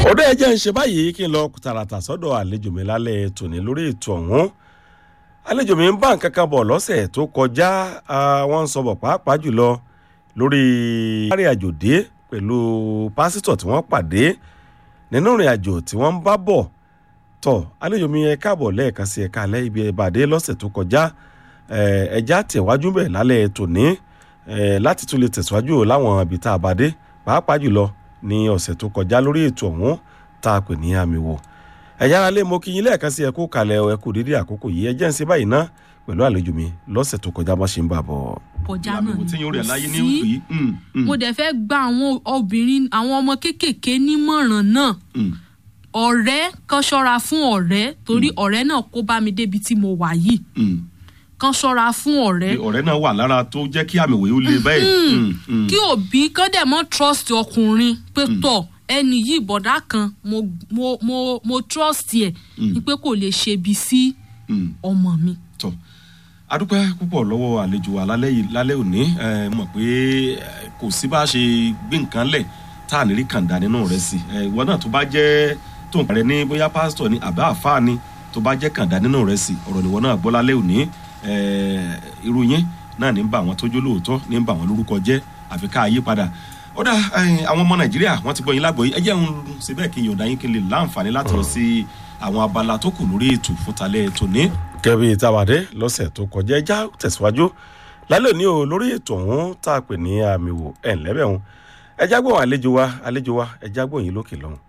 ọ̀dọ́ ẹ jẹ́ ń ṣe báyìí kí n lọ tààràtà sọ́dọ̀ àlejò mi lálẹ́ tòní lórí ètò ọ̀hún àlejò mi ń bá nǹkan kan bọ̀ lọ́sẹ̀ tó kọjá wọ́n ń sọ bọ̀ pàápàá jùlọ lórí ìrìn àjò dé pẹ̀lú pásítọ̀ tí wọ́n pàdé nínú ìrìn àjò tí wọ́n ń bá bọ̀ tọ̀ àlejò mi ẹ káàbọ̀ lẹ́ẹ̀kan sí ẹ̀ka alẹ́ ibi ìbàdí lọ́sẹ̀ tó kọjá ẹ̀já tẹ̀wájú bẹ̀ lálẹ́ tòní láti tún lè tẹ̀síwájú láwọn ibi tá a bá dé pàápàá jùlọ ní ọ̀sẹ̀ tó kọjá lórí ètò ọ̀hún tá a pè ní àmì wò ẹ̀yà ara lè mọ kí yín lẹ́ẹ̀kan sí ẹ̀kú kalẹ̀ ẹ̀kú dídí àkókò yìí ẹ jẹ́ ń ṣe báyìí ná pẹ̀lú àlejò mi lọ́sẹ̀ tó kọjá bá ṣe ń bà bọ̀. kọjá náà àbẹ̀wò tí yóò rẹ̀ láyé ní kò òkú sí yìí. Mm, mm, mo dẹ̀ fẹ́ gba àwọn obìnrin àwọn ọmọ kéékèèké nímọ̀ràn náà mm. ọ̀rẹ́ kan ṣọ́ra fún ọ̀rẹ́ torí ọ̀rẹ́ náà kó bá mi débi tí mo wà yìí Mm. kan ṣọ́ra fún ọ̀rẹ́ Pé ọ̀rẹ́ náà wà lára tó jẹ́ kí àmì òwe ó le bẹ́ẹ̀. Mm, mm. kí òbí kán dẹ̀ mọ́ trust ọkùnrin pé tọ̀ ẹni yìí bọ̀dá kan mo mo mo mo trust ẹ̀ ni pé kò lè ṣe ibi sí Mm. ọmọ mi. tọ adúpẹ́ púpọ̀ lọ́wọ́ àlejò wa lálẹ́ yìí lálẹ́ òní ẹ mọ̀ pé ẹ, kò sí bá a ṣe gbé nǹkan lẹ̀ tá à ní rí kàńdà nínú rẹ̀ sí ẹ ìwọ náà tó bá jẹ́ tó ń parẹ́ ní bóyá pásítọ̀ ni àbá àfáà ni tó bá jẹ́ kàńdà nínú rẹ̀ sí ọ̀rọ̀ nìwọ náà gbọ́ lálẹ́ òní ẹ irú yín náà ní ń bá àwọn tójú lóòótọ́ ní ń bá àwọn lórúkọ jẹ́ àfi ká yí padà ó dà ẹ, àwọn ọmọ nàìjíríà wọ́n ti gbọ́ yín lágbọ́ yìí ẹ jẹ́ ń ṣe bẹ́ẹ̀ kí n yọ̀ǹda yín kí n lè láǹfààní láti lọ sí àwọn abala tó kù lórí ètò fúntalẹ̀ tòní kẹ́bí ìtawàdé lọ́sẹ̀ tó kọjá ẹja tẹ̀síwájú lálẹ́ òní o lórí ètò ọ̀hún tá a pè ní àmì wò ẹ̀ ńlẹ́bẹ̀ ọ̀hún ẹja gbọ́n àlejò wa àlejò wa ẹja gbọ́n yín lókè lọ́hùn.